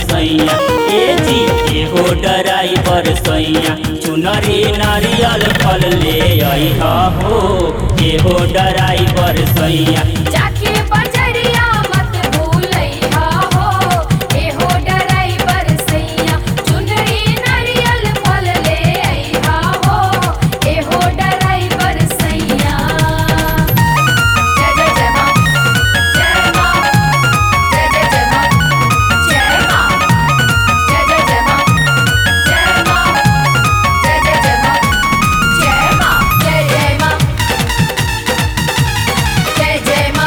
सैया ए जी एहो ड्राइवर सैया चुनरी नारियल फल ले अइहा हो एहो ड्राइवर सैया जाके बजरिया मत भूलैहा हो एहो ड्राइवर सैया चुनरी नारियल फल ले अइहा हो एहो ड्राइवर सैया जय जय जय मां जय मां जय जय जय मां जय मां जय जय जय मां जय मां जय जय जय मां जय मां जय जय मां जय जय मां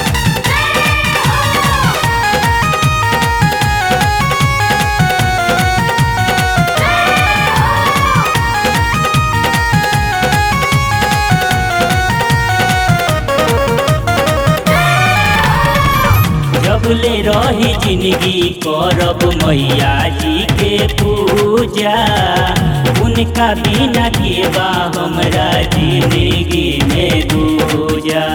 जब ले रही जिंदगी करब मैया जी के पूजा उनका बिना के बा हमरा जिंदगी में दूजा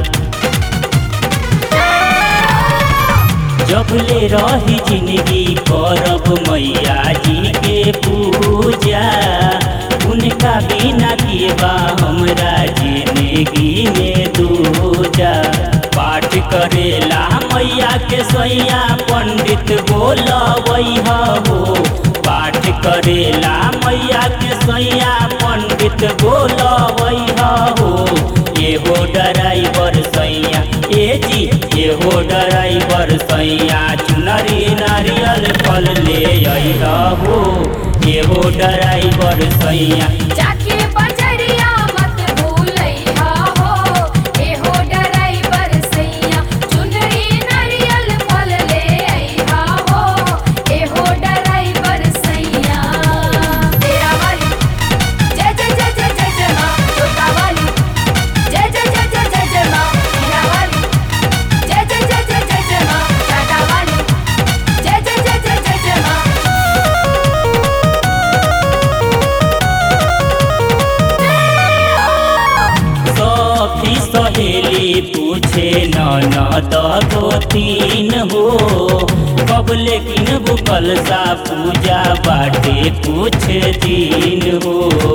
जब ले रही जिंदगी करब मैया जी के पूजा उनका बिना के बा हमरा जिंदगी में दूजा पाठ करेला मैया के सैया पंडित बोलबैहा हो पाठ करेला मैया के सैया पंडित बोलबैहा हो एहो ड्राइवर सैया ए जी एहो ड्राइवर सैया चुनरी नारियल फल ले अइहा हो एहो ड्राइवर सैया जाके बजरिया मत भूलैहा हो एहो ड्राइवर सैया चुनरी नारियल फल ले अइहा हो एहो ड्राइवर सैया तेरा वाली जय जय जय जय जय जय मां छोटा वाली जय जय जय जय जय जय मां हीरा वाली जय जय जय जय जय जय मां टाटा वाली जय जय जय जय जय जय मां सखी सहेली पूछे ननद को तीन हो कब लेकिन बुकल सा पूजा बाटे कुछ दिन हो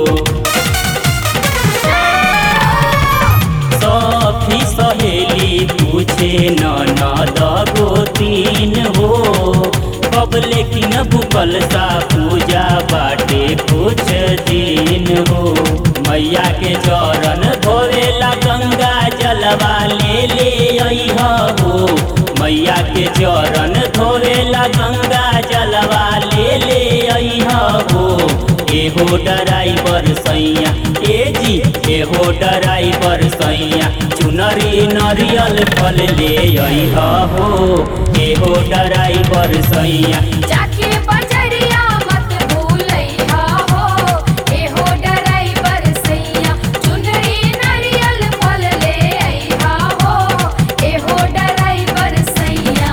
सखी सहेली पूछे ननद को तीन हो कब लेकिन बुकल सा पूजा बाटे कुछ दिन हो मैया के चरण धोवेला गंगा जलवा ले ले अइहा हो मैया के चरण धोवेला गंगा जलवा ले ले अइहा हो एहो ड्राइवर सैया ए जी एहो ड्राइवर सैया चुनरी नारियल फल ले अइहा हो एहो ड्राइवर सैया जाके बजरिया मत भूलैहा हो एहो ड्राइवर सैया चुनरी नारियल फल ले अइहा हो एहो ड्राइवर सैया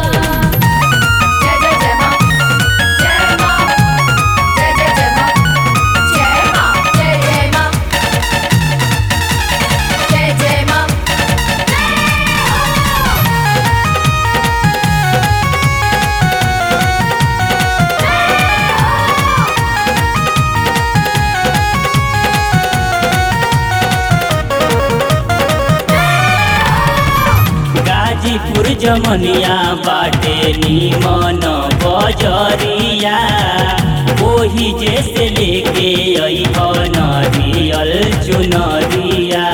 जय जय जय मां जय मां जय जय जय मां जय मां जय जय मां जय जय मां गाजीपुर जमनिया बाटे निमन बजरिया ओही जैसे लेके अइह नरियल चुनरिया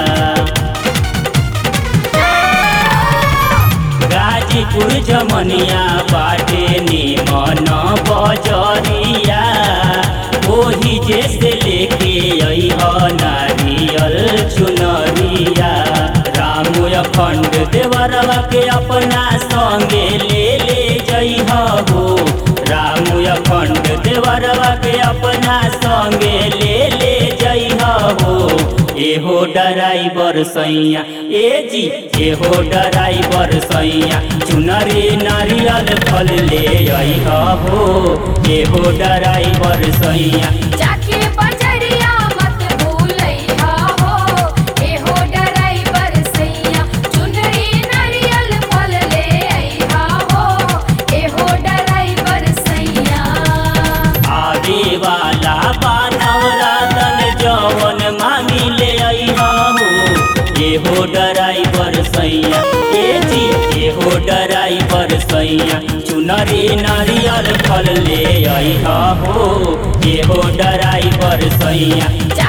गाजीपुर जमनिया बाटे निमन बजरिया ओही जैसे लेके अइह नारियल चुनरिया रामु अखंड देवरवा के अपना संगे ले ले जइह हो रामु अखंड देवरवा के अपना संगे ले ले जइह हो एहो ड्राइवर सैया ए जी एहो ड्राइवर सैया चुनरी नारियल फल ले अइह हो एहो ड्राइवर सैया जाके बजरिया मत भूलैहा हो एहो ड्राइवर सैया चुनरी नारियल फल ले अइहा हो एहो ड्राइवर वाला बानवरातन जवन मांगी ले अइहा हो एहो ड्राइवर सैया ए जी एहो ड्राइवर सैया चुनरी नारियल फल ले अइहा हो एहो ड्राइवर सैया